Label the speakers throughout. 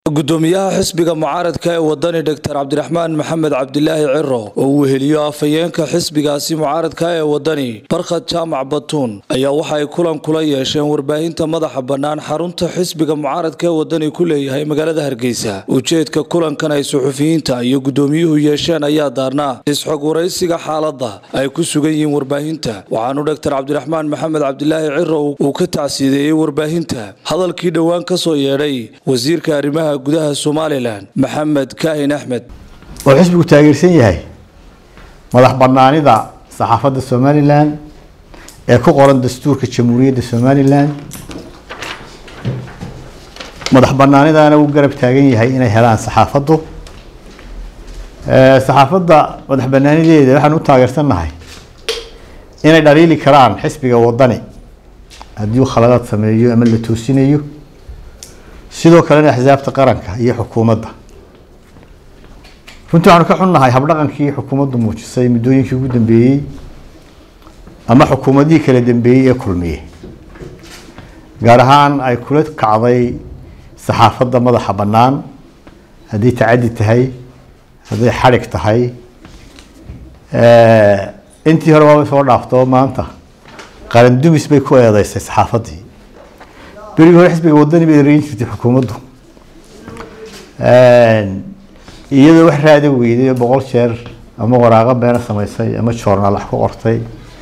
Speaker 1: gudoomiyaha xisbiga mucaaradka ee wadani doctor cabdiraxmaan maxamed cabdilaahi ciro oo uu weheliyo afhayeenka xisbigaasi mucaaradka ee wadani barkhad jaamac batuun ayaa waxa ay kulan kula yeesheen warbaahinta madaxa bannaan xarunta xisbiga mucaaradka ee wadani ku leeyahay magaalada hargeysa ujeedka kulankan ay suxufiyiinta iyo gudoomiyuhu yeesheen ayaa daarnaa isxog waraysiga xaaladda ay ku sugan yihiin warbaahinta waxaanu doctor cabdiraxmaan maxamed cabdilaahi ciro uu ka tacsiideeyey warbaahinta hadalkii dhowaan kasoo yeedhay wasiirka arrimaha gudaha somalilan maxamed kaahin axmed
Speaker 2: oo xisbigu taageersan yahay madax banaanida saxaafadda somalilan ee ku qoran dastuurka jamhuuriyadda somalilan madax banaanidana uu garab taagan yahay inay helaan saxaafaddu saxaafadda madax banaanideeda waxaan u taageersannahay inay dhaliili karaan xisbiga wadani haddii uu khaladaad sameeyo ama la toosinayo sidoo kalena axsaabta qaranka iyo xukuumadda runtii waxaanu ka xunnahay habdhaqankii xukuumaddu muujisay muddooyinkii ugu dambeeyey ama xukuumadihii kala dambeeyey ee kulmiye gaar ahaan ay kula kacday saxaafadda madaxa bannaan hadday tacaddi tahay hadday xadhig tahay intii hore waabay soo dhaafto maanta qaran dumis bay ku eedeysay saxaafaddii berigii hore xisbiga wadani bay reyin jirtay xukuumaddu iyadoo wax raada weyday boqol jeer ama waraaqo beena samaysay ama joornaal wax ku qortay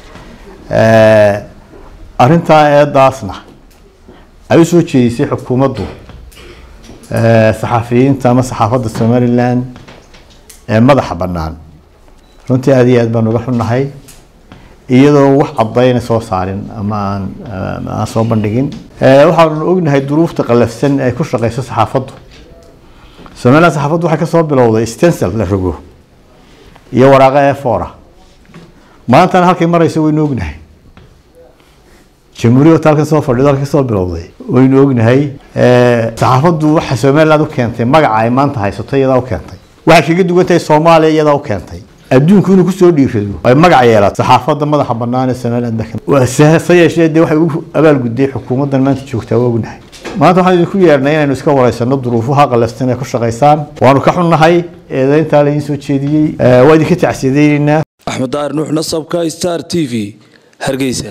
Speaker 2: arrintaa eedaasna ay usoo jeedisay xukuumaddu saxafiyiinta ama saxaafadda somalilan ee madaxa bannaan runtii aada iyo aad baan uga xunnahay iyadoo wax cadayna soo saarin ama aan aan soo bandhigin waxaanu ognahay duruufta qalafsan ay ku shaqeyso saxaafaddu somaliland saxaafaddu waxay kasoo bilowday stencil la rogo iyo waraaqo efora maantana halkay mareyso waynu ognahay jamhuuriyad halkan soo fadhido halkay kasoo bilowday waynu ognahay saxaafaddu waxa somaliland u keentay magaca ay maanta haysato iyadaa u keentay waxay kaga duwan tahay soomaaliya iyadaa u keentay adduunku inuu kusoo dhiirado ay magac yeelato saxaafadda madaxa bannaan ee somaliland se yeeshee dee waxay u abaalgudday xukuumaddan maanta joogtaa waa ognahay maanta waxaan idinku yeernay inaynu iska wareysano duruufaha qalafsan ee ku shaqaysaan waanu ka xunnahay eedayntaa la idiin soo jeediyey waa idinka tacsiyadeyneynaa
Speaker 1: axmed daar nuux nasabka star t v hargeysa